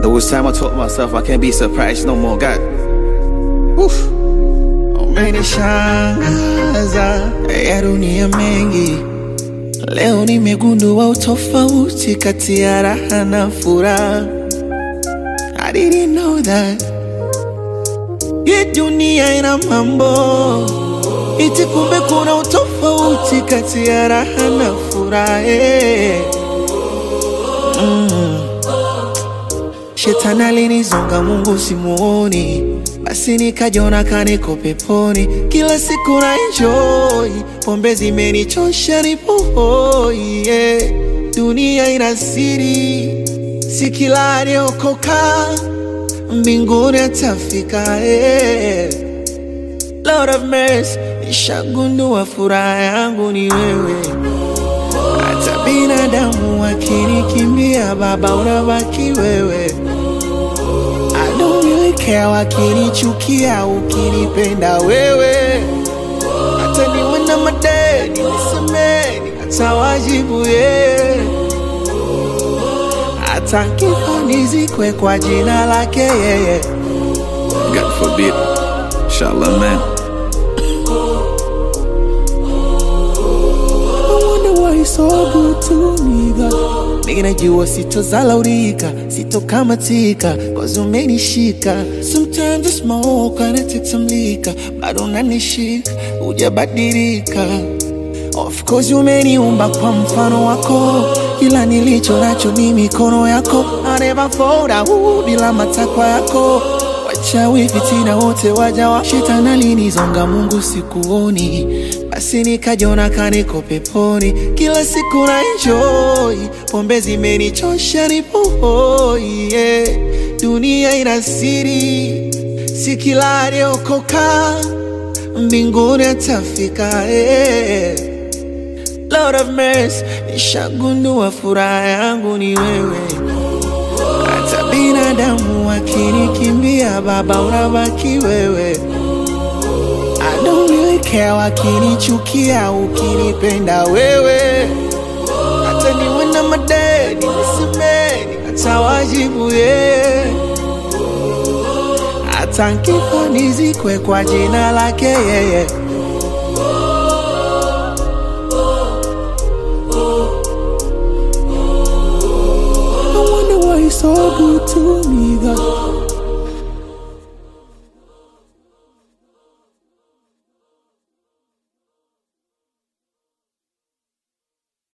There was time I told myself I can't be surprised no more. God, Woof. Umenishangaza ya dunia mengi, leo nimegundua utofauti kati ya raha na furaha. I didn't know that hii dunia ina mambo iti, kumbe kuna utofauti kati ya raha na furaha. eh. Shetani alinizonga, Mungu simuoni, basi nikajiona kaniko peponi. Kila siku na enjoy, pombe zimenichosha, nipo hoi yeah. Dunia ina siri, si kila aliyokoka mbinguni atafika yeah. Lord of mercy, nishagundua furaha yangu ni wewe hata binadamu wakinikimbia, Baba unabaki wewe. I don't really care wakinichukia, ukinipenda wewe. Hata niwe na madeni nisameni, hata wajibu ye, hata kifo nizikwe kwa jina lake yeye. God forbid. Inshallah, man. I wonder why you're so good to me, God. Nigga, najua sitozalaurika, sitokamatika, cause umenishika. Sometimes I smoke and I take some liquor, bado unanishika, hujabadilika. Of course umeniumba kwa mfano wako, kila nilicho nacho ni mikono yako. I never fall down bila matakwa yako. Wachawi fitina wote waja wa shetani alinizonga, Mungu sikuoni, basi nikajiona kaniko peponi. Kila siku na enjoy, pombe zimenichosha, nipo hoi yeah. Dunia ina siri, si kila aliyokoka mbinguni atafika yeah. Lord of mercy, nishagundua furaha yangu ni wewe. Hata binadamu wakinikimbia, Baba unabaki wewe. I don't really care wakinichukia, ukinipenda wewe. Hata niwe na madeni nisemeni, hata wajibu ye, hata nkifo nizikwe kwa jina lake yeye. I wonder why you're so good to me, God.